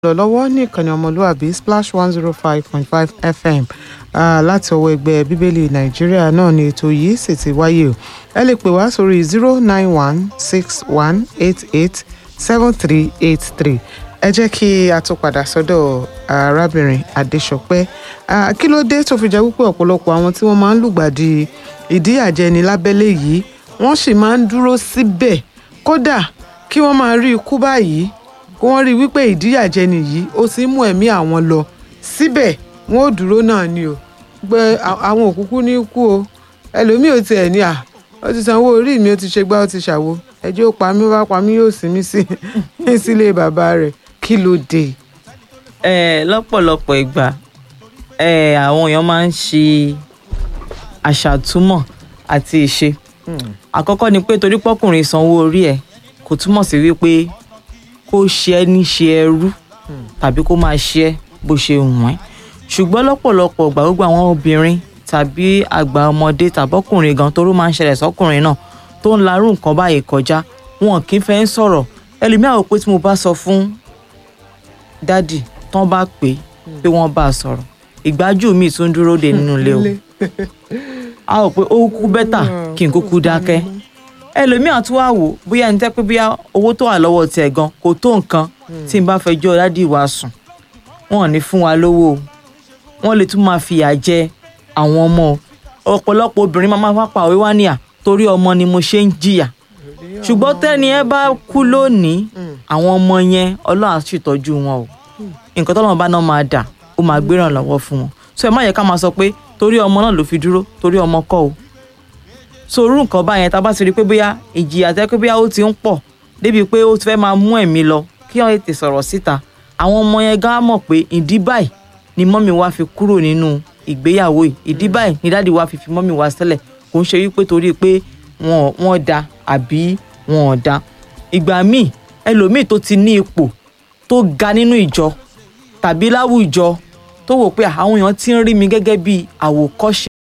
lọ lọ́wọ́ ní ìkànnì ọmọlúàbí splash one zero five point five fm ah, láti ọwọ́ ẹgbẹ́ bíbélì nàìjíríà náà ni ètò yìí sì ti wáyé o ẹ lè pè wá sórí zero nine one six one eight eight seven three eight three ẹ jẹ́ kí a tún padà sọ́dọ̀ arábìnrin adéṣọpẹ́ Ah, kí ló dé tó fi jẹ́ wípé ọ̀pọ̀lọpọ̀ àwọn tí wọ́n máa ń lùgbàdì ìdíyàjẹni lábẹ́lé yìí wọ́n sì máa ń dúró síbẹ̀ kódà kí wọ́n máa rí ikú báyìí kí wọ́n rí wípé ìdíyàjẹni yìí ó ti ń mú ẹ̀mí àwọn lọ síbẹ̀ wọ́n ò dúró náà ni o pé à- àwọn òkúkú ní kú o ẹlòmíì ò tiẹ̀ ní à ó ti sanwó orí mi ó ti ṣe gbá ó ti ṣàwo ẹjọ́ ó pa mí wá pa mí yóò sinmi sí sílé bàbá rẹ̀ kí ló dé. ẹ lọ́pọ̀lọpọ̀ ìgbà ẹ àwọn èèyàn máa ń ṣe àṣàtúmọ̀ àti ìṣe àkọ́kọ́ ni pé torí pọ́kùnrin sanwó orí ẹ̀ kò túmọ̀ sí wípé kó ṣe ẹ́ ní ṣe ẹrú tàbí kó máa ṣe ẹ́ bó ṣe wù ẹ́ ṣùgbọ́n lọ́pọ̀lọpọ̀ ìgbà gbogbo àwọn obìnrin tàbí àgbà ọmọdé tàbọ́kùnrin gan toró máa ń ṣẹlẹ̀ sọ́kùnrin náà tó ń larú nǹkan báyìí kọjá wọn kì í fẹ́ ń sọ̀rọ̀ ẹlòmíà wò pé tí mo bá sọ fún dádì tán bá pè é pé wọ́n bá a sọ̀rọ̀ ìgbájú mi tún dúró de nínú ilé o a rò pé ó kú bẹ́tà kí n kúkú dákẹ́ ẹlòmíà tún wá wò bóyá ẹni tẹ́ pé bóyá owó tó wà lọ́wọ́ tiẹ̀ gan kò tó nǹkan tí n bá fẹjọ́ dádì wa sùn wọn ò ní fún wa lówó o wọ́n lè tún máa fìyà jẹ àwọn ọmọ o ọ̀pọ̀lọpọ̀ obìnrin máa máa pa òwe wá níyà torí ọmọ ni mo ṣe ń jìyà ṣùgbọ́n tẹ́ni ẹ bá kú lónìí àwọn ọmọ yẹn ọlọ́run á ṣètọ́jú wọn o nǹkan tọ́lọ́run bá náà máa dà ó máa gbéràn lọ́wọ́ fún wọn so ẹ má yẹ ká máa sọ pé torí ọmọ náà ló fi dúró torí ọmọ kọ́ o so orú nǹkan báyẹn tá a bá ti rí i pé bóyá ìjìyà tẹ́ pé bóyá ó ti ń pọ̀ débi pé ó ti fẹ́ máa mú ẹ̀mí lọ kí wọ́n tètè sọ̀rọ̀ síta àwọn ọmọ yẹn gán mọ̀ pé ìdí báyìí ni mọ́mì wa fi kúrò nínú ìgbéyàwó yìí ìdí báyìí ni dáàdi wa fi fi mọ́mì wa sílẹ̀ kò ń ṣe wípé torí pé wọn wọn da àbí wọn ò da ìgbà míì ẹlòmíì tó ti ní ipò tó ga nínú ìjọ tàbí láwùjọ tó wò pé àwọn èèyàn ti ń rí mi gẹ́gẹ́ bí àwòkọ́ṣe